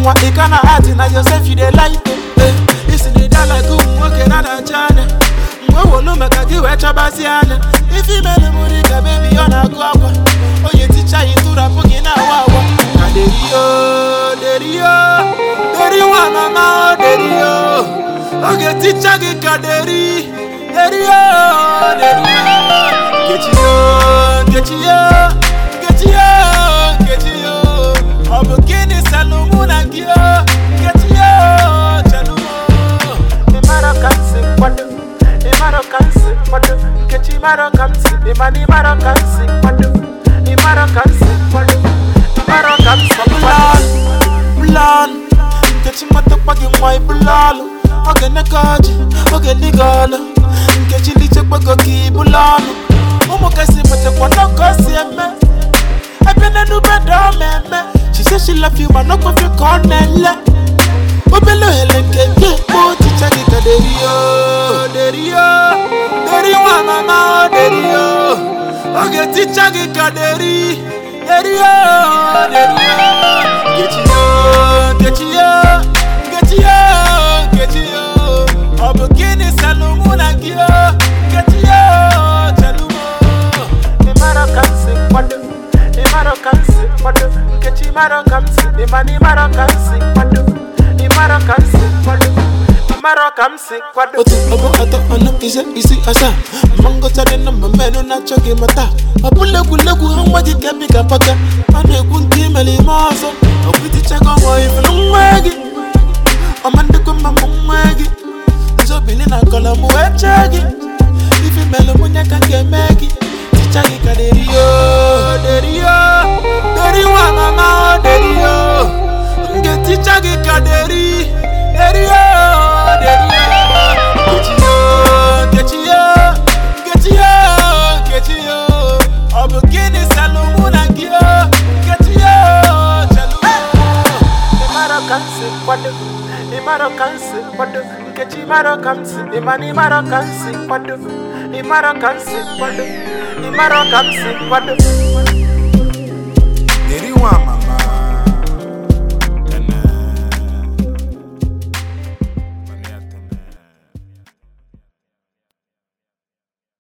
nwa ị ka na ati na Joseph dey like eh isi na ịda like ụmụ nwoke na-adacha anya mgbe wolu maka gị wee chọbazi anya ife imelu m dị ka bebi ọ na-agụ akwa onye ticha yi tụrapụ gị na-awa awa na derio derio deri nwa mama o derio oge ticha gị ka deri derio derio nkechiyo nkechiyo nkechiyo nkechiyo ọ bụ gịnị salụ mụ na gị o nkechiyo chelumo ịmara ka m si kwado ịmara ka m si kwado nkechi ịmara ka m si ịmana ịmara ka m si kwado ịmara ka m si kwado ịmara ka m si kwado bụlalụ nkechi matakwa gị nwa ịbụlalụ oge neka ọjị oge dịga ọlụ nkechi lichekwago ka ịbụlalụ ụmụ kasị matakwa n'ọkọ si eme ebe n'enube dị ọmemme she say she love you ma n'ọkwafe ka ọ na-ele obele ohere nke gị ekpo ọchịcha gị ka derio derio deri nwa mama o derio oge ticha gị ka deri derio derio nkechiyo nkechiyo nkechiyo nkechiyo ọ bụ gịnị salụ mụ na gị o nkechiyo chelumo ịmara ka m si kwado ịmara ka m si kwado nkechi ịmara ka m si ịmana ịmara ka m si kwado ịmara ka m si kwado ịmara ka m si kwado otu ọgbọ atọ ọnụ ise isi asaa ma ngụchadị na mma mmenụ na-achọ gị mata ọ bụla egwuregwu ha nwa gị ka bi ka paka a na-ekwu nke imere ime ọzọ ọgwụ itichago ọmọ ifuru nwa gị ọma ndịkwa mma mụ nwa gị nzobili na kọlọ m wee chee gị ife melụ mụnye ka m ga-eme gị ticha gị ka derio derio deri nwa mama o derio m ga-eticha gị ka deri derio derio nkechiyo nkechiyo nkechiyo nkechiyo ọ bụ gịnị salụ mụ na gị o nkechiyo chelụ ịmara ka m si kwado ịmara ka m si kwado nkechi ịmara ka m si ịmana ịmara ka m si kwado ịmara ka m si kwado ịmara ka m si kwado Deri nwa ama